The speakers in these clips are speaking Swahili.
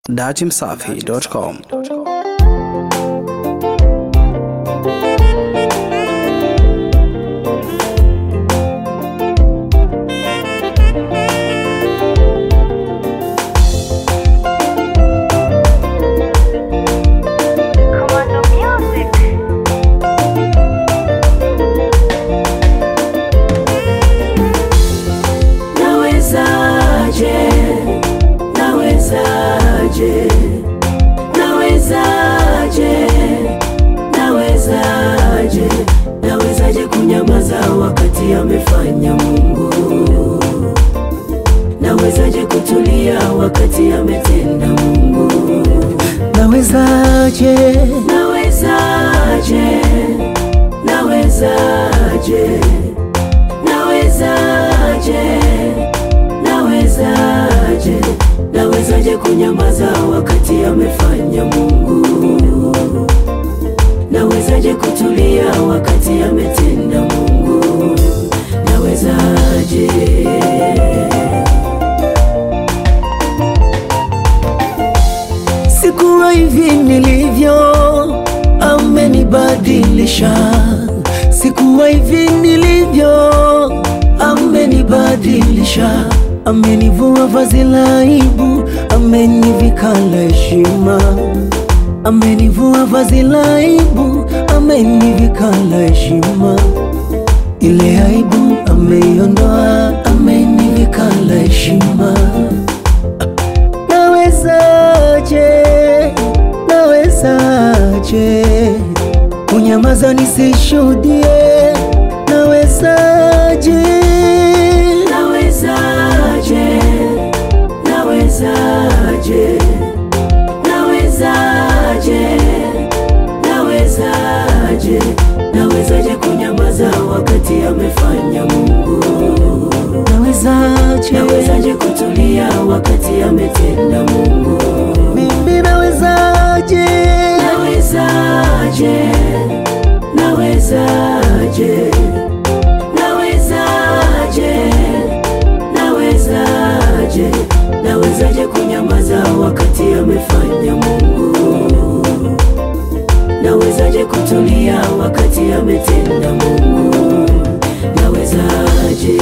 datimsafi.com. Commando Music. Nawezaje, nawezaje, nawezaje, nawezaje, nawezaje kunyamaza wakati amefanya Mungu? Nawezaje kutulia wakati ametenda Mungu? Nawezaje, Nawezaje, nawezaje, nawezaje, nawezaje, nawezaje kunyamaza wakati amefanya Mungu? Nawezaje kutulia wakati ametenda Mungu? Nawezaje? sikuwa hivi nilivyo, amenibadilisha. Sikuwa hivi nilivyo, amenibadilisha. Amenivua vazi la aibu, amenivika la heshima. Amenivua vazi la aibu, amenivika la heshima. Ile aibu ameiondoa, amenivika la heshima. Nawezaje, nawezaje kunyamaza nisishuhudie? Nawezaje, Nawezaje, nawezaje, nawezaje, nawezaje, nawezaje kunyamaza wakati amefanya Mungu? nawezaje, Nawezaje kutulia wakati ametenda Mungu? mimi nawezaje, Nawezaje, nawezaje, nawezaje, nawezaje, nawezaje kunyamaza wakati amefanya Mungu? Nawezaje kutulia wakati ametenda Mungu? Nawezaje?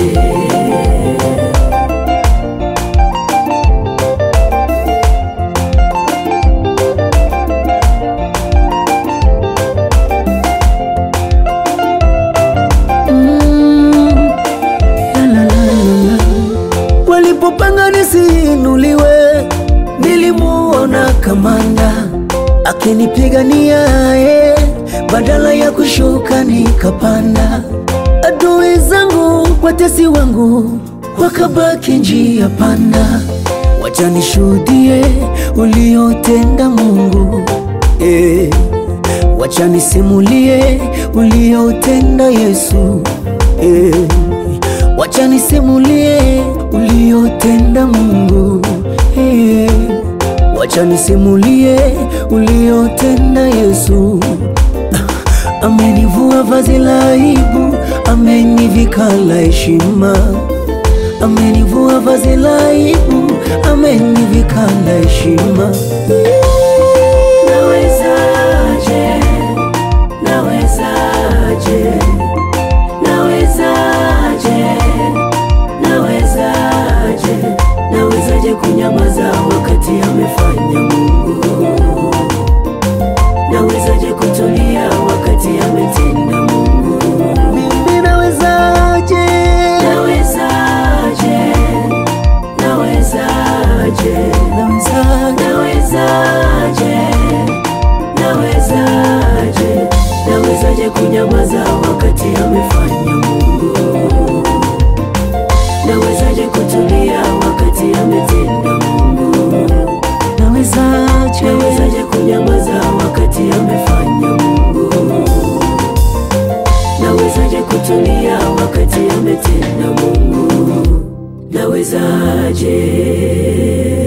Mm, la, la, la, la, la. Walipopanga nisiinuliwe, nilimuona kamanda akinipigania ye, badala ya kushuka nikapanda. Adui zangu, watesi wangu wakabaki njia panda. Wacha nishuhudie uliotenda Mungu eh. Wacha nisimulie uliotenda Yesu eh. Wacha nisimulie uliotenda Mungu eh. Wacha nisimulie uliotenda Yesu Ah, Amenivua vazi la aibu, amenivika la heshima. Amenivua vazi la aibu, amenivika la heshima. Nawezaje, nawezaje, nawezaje, nawezaje, nawezaje kunyamaza wakati amefanya Mungu? Nawezaje kutulia wakati ametenda Mungu? Mimi nawezaje? Nawezaje, nawezaje, Nawezaje? nawezaje, nawezaje, nawezaje kunyamaza wakati amefanya Mungu? Nawezaje kutulia wakati ametenda Mungu? Nawezaje? Nawezaje kunyamaza wakati amefanya Mungu? Nawezaje kutulia wakati ametenda Mungu? Nawezaje?